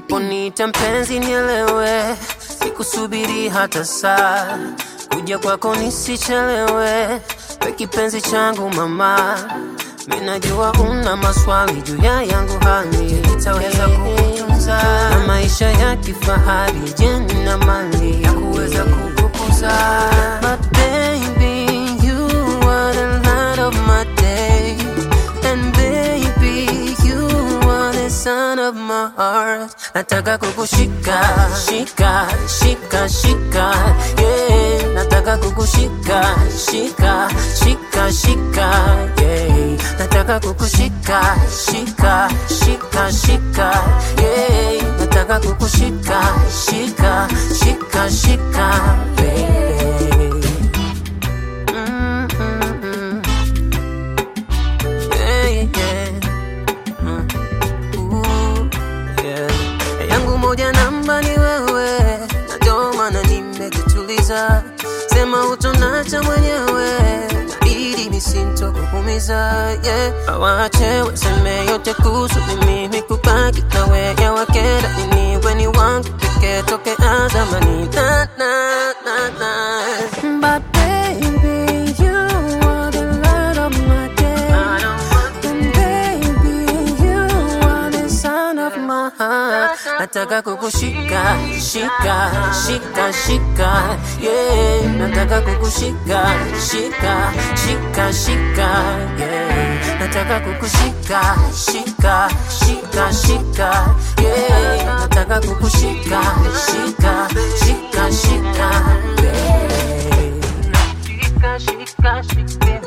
Unaponiita mpenzi nielewe, sikusubiri hata saa, kuja kwako nisichelewe, we kipenzi changu mama. Minajua una maswali juu ya yangu hali, nitaweza kukutunza na maisha ya kifahari, jeni na mali ya kuweza kukukuza. But baby, you are the light of my day, and baby, you are the sun of my heart. Nataka kukushika, shika, shika, shika, yeah. Nataka kukushika, shika, shika, shika, yeah. Nataka kukushika, shika, shika, shika, yeah. Nataka kukushika, shika, shika, shika, yeah. Mm, mm, mm. Yeah, yeah. Mm. Ooh, yeah. yangu moja namba ni wewe, na ndio maana nimejituliza, sema utonacha mwenyewe, ili nisintokuumiza yeah. Awache waseme yote kuhusu mimi, kubaki na wewe wakenda nini, weni wangu pekee toke azamani na, na, na, na. But baby, you are the light of my day. And baby, you are the sun of my heart. Nataka kukushika, shika, shika, shika, yeah. Nataka kukushika, shika, shika, shika, yeah. Nataka kukushika, shika, shika, shika, yeah. Nataka kukushika, shika, shika, shika, yeah. Shika, shika, shika.